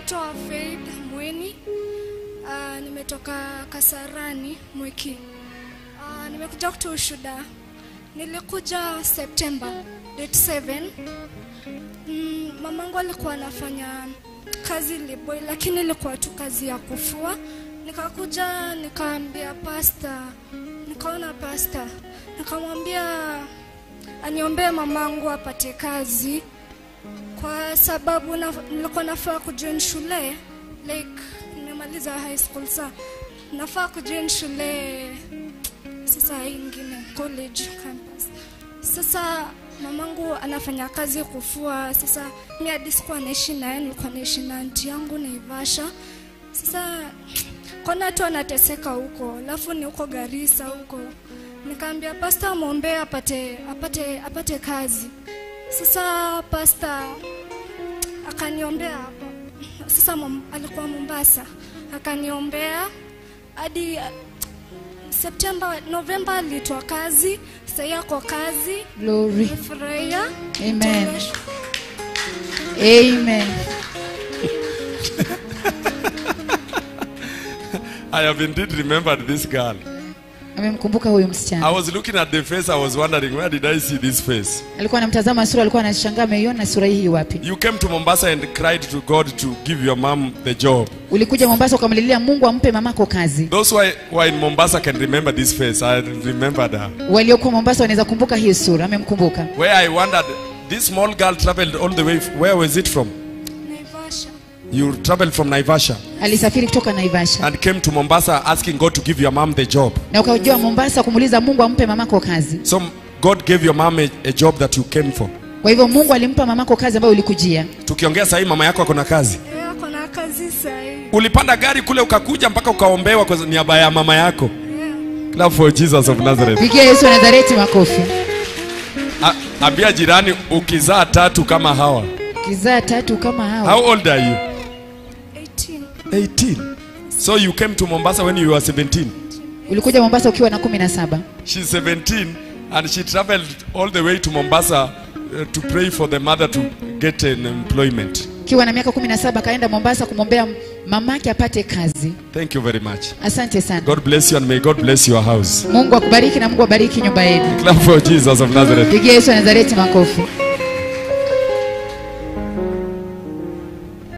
naitwa Faith Mweni. Uh, nimetoka Kasarani Mwiki. Uh, nimekuja kutoa ushuhuda. Nilikuja September date 7. Mm, mamangu alikuwa anafanya kazi Liboi, lakini ilikuwa tu kazi ya kufua. Nikakuja nikaambia pasta, nikaona pasta, nikamwambia aniombee mamangu apate kazi kwa sababu na, nilikuwa nafaa kujoin shule like nimemaliza high school sa nafaa kujoin shule sasa hii ingine college campus sasa mamangu anafanya kazi kufua sasa mi hadi sikuwa naishi naye nilikuwa naishi na anti yangu naivasha sasa kona tu anateseka huko alafu ni huko garisa huko nikaambia pasta mwombee apate apate apate kazi sasa pasta akaniombea hapo sasa mom, alikuwa mombasa akaniombea hadi uh, septemba novemba alitwa kazi sahii ako kazi Glory. nimefurahia Amen. Amen. I have indeed remembered this girl. Amemkumbuka huyu I msichana. was looking at the face, I was wondering, where did I see this face? Alikuwa anamtazama sura, alikuwa anashangaa ameiona sura hii wapi? You came to Mombasa and cried to God to give your mom the job. Ulikuja Mombasa ukamlilia Mungu ampe mamako kazi. Those who are, who are in Mombasa can remember this face. I remembered her. Waliokuwa Mombasa wanaweza kumbuka hii sura, amemkumbuka. Where I wondered, this small girl traveled all the way. Where was it from? naivasha You traveled from Naivasha Alisafiri kutoka Naivasha and came to Mombasa asking God to give your mom the job. na ukajua Mombasa kumuuliza Mungu ampe mamako kazi. So God gave your mom a, a job that you came for. Kwa hivyo Mungu alimpa mamako kazi ambayo ulikujia. Tukiongea sahii mama yako ako na kazi. Eh, ako na kazi sahii Ulipanda gari kule ukakuja mpaka ukaombewa kwa niaba ya mama yako. Clap for Jesus of Nazareth. Pigia Yesu wa Nazareti makofi. A- Ambia jirani ukizaa tatu kama hawa. Kizaa tatu kama hao. How old are you? 18 18. So you came to Mombasa when you were 17. Ulikuja Mombasa ukiwa na kumi na saba. She's 17 and she traveled all the way to Mombasa uh, to pray for the mother to get an employment. Ukiwa na miaka kumi na saba akaenda Mombasa kumwombea mamake apate kazi. Thank you very much. Asante sana. God bless you and may God bless your house. Mungu akubariki na Mungu abariki nyumba yenu. Clap for Jesus of Nazareth. Pigia Yesu wa Nazareti makofi.